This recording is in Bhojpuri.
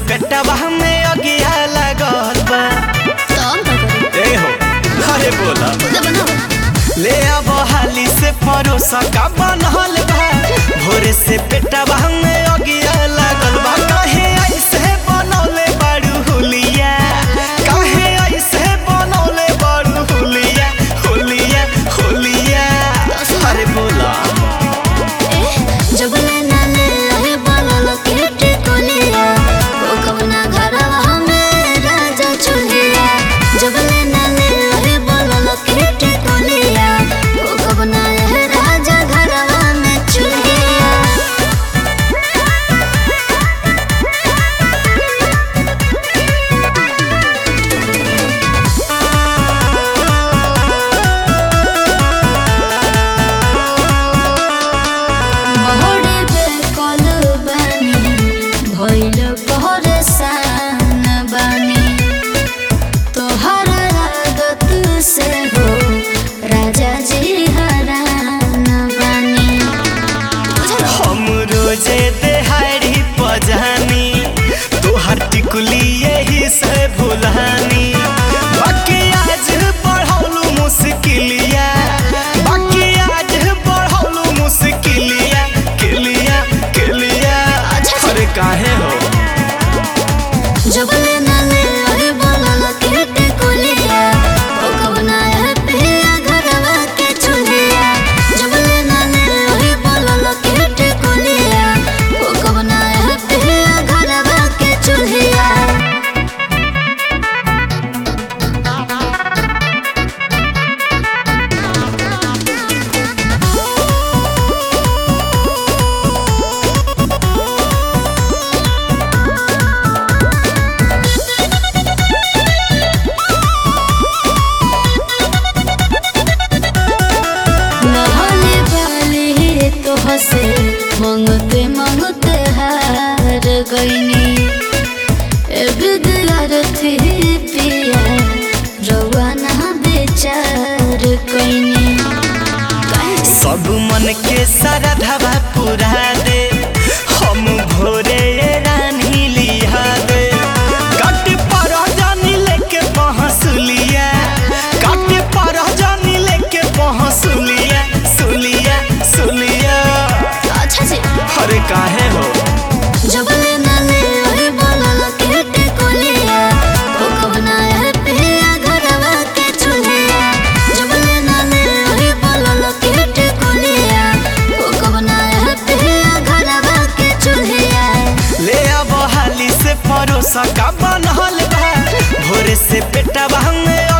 पेटवा में अगिया लागल बा तो हम का करी ए हो अरे बोला खुद बनाओ ले अब हाली से परोसा का बनल बा भोरे से पेटवा में अगिया लागल बा काहे ऐसे बनौले बाड़ू हुलिया काहे ऐसे बनौले बाड़ू हुलिया हुलिया हुलिया अरे बोला जबले नाले रहे बोलल केटे कोलिया ओ कवना घरवा में राजा चुलिया जबले नाले रहे बोलल केटे कोलिया ओ कवना रहे राजा घरवा में चुलिया बहरे बेकल बानी भइल परेशान बानी तोहर आदत से हो राजा जी हरान बानी हम रोजे देहाड़ी पजानी तोहर टिकुली यही से भुलानी बाकी आज बढ़ौलू मुश्किलिया बाकी आज बढ़ौलू मुश्किलिया किलिया किलिया अच्छा। अरे काहे हो जबले नाले अरे बोलल केटे कोलिया ओ कवना है पिया घरवा के चुलिया जबले नाले अरे बोलल केटे कोलिया ओ कवना है पिया घरवा के चुलिया नहले वाली तो हसे मंगते मंगते हार गईनी ए विद्यार्थी पिया रवाना बेचार कईनी सब मन के सरधवा पुरा दे हम भोरे रानी लिया दे काट पर जानी लेके पहसुलिया काट पर जानी लेके पहसुलिया सुलिया सुलिया अच्छा जी अरे काहे हो जबले नाले अरे बोलल केटे कोलिया ओ कवना है पिया घरवा के चुलिया जबले नाले अरे बोलल केटे कोलिया ओ कवना है पिया घरवा के चुलिया ले अब हाली से परोसा का बनल बा भोरे से पेटवा में